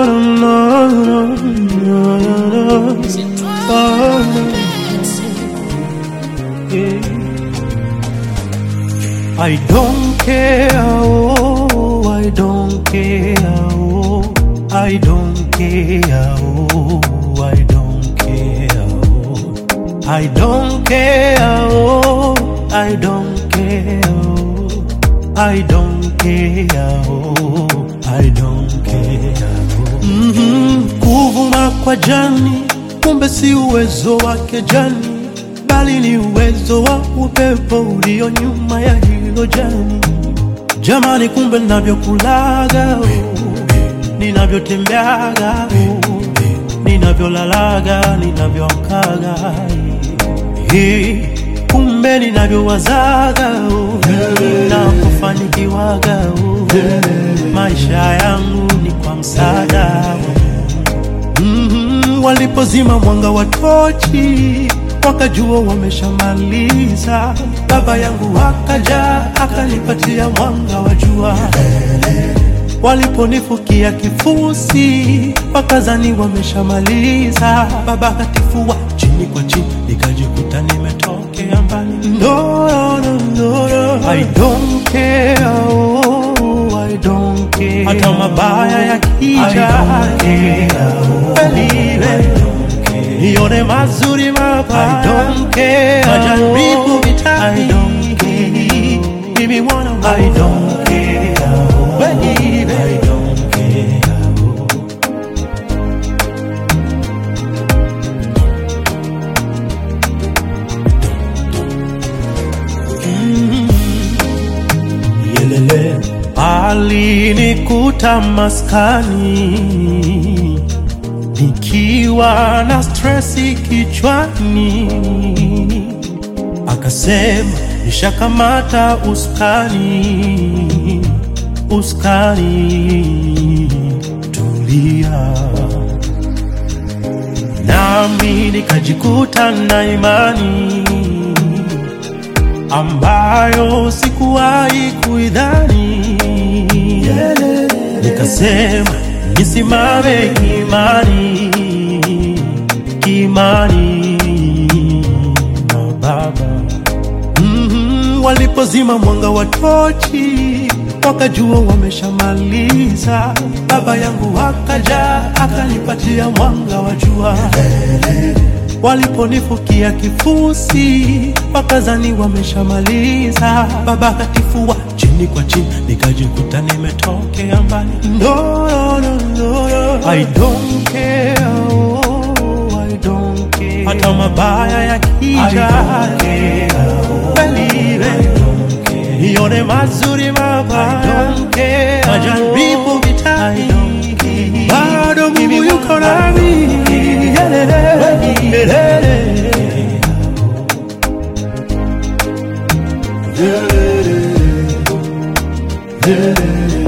no, no, no, no, no. Oh, yeah. I don't care, oh, I don't care, oh, I don't care, oh, I don't care, oh, I don't care, oh, I don't care, oh, I don't care, oh, I don't care, oh. Mhm, kuvuma kwa jani, kumbe si uwezo wake jani bali ni uwezo wa upepo ulio nyuma ya hilo jani. Jamani, kumbe ninavyokulaga, oh, ninavyotembeaga, oh, ninavyolalaga, ninavyoamkaga, eh, kumbe ninavyowazaga, oh, ninapofanikiwaga, oh, maisha yangu ni kwa msaada wa Mhm, walipozima mwanga wa tochi wakajua wameshamaliza. Baba yangu akaja akanipatia mwanga wa jua. Waliponifukia kifusi wakazani wameshamaliza. Baba akatifua chini kwa chini, nikajikuta nimetokea mbali. No, no, no, no, no. I don't care, oh, I don't care. Hata mabaya yakija, believe nione mazuri mabaya. I don't care. Majaribu vitani. I don't care. Mimi mwana wa I don't care. Baby. I don't care. Mm. Yelele. Alinikuta maskani nikiwa na stresi kichwani, akasema nishakamata uskani, uskani, tulia. Nami nikajikuta na imani ambayo sikuwahi kuidhani, nikasema nisimame kimani, kimani na Baba. Mhm, walipozima mwanga wa tochi wakajua wameshamaliza. Baba yangu akaja akanipatia mwanga wa jua. Waliponifukia kifusi wakazani wameshamaliza. Baba akatifua chini kwa chini, nikajikuta nimetokea mbali. No, no, no, no, no. I don't care, oh, I don't care. Hata mabaya yakija, believe nione mazuri mabaya, majaribu vitani, bado Mungu yuko nami. Yelele, yelele. Yelele, yelele.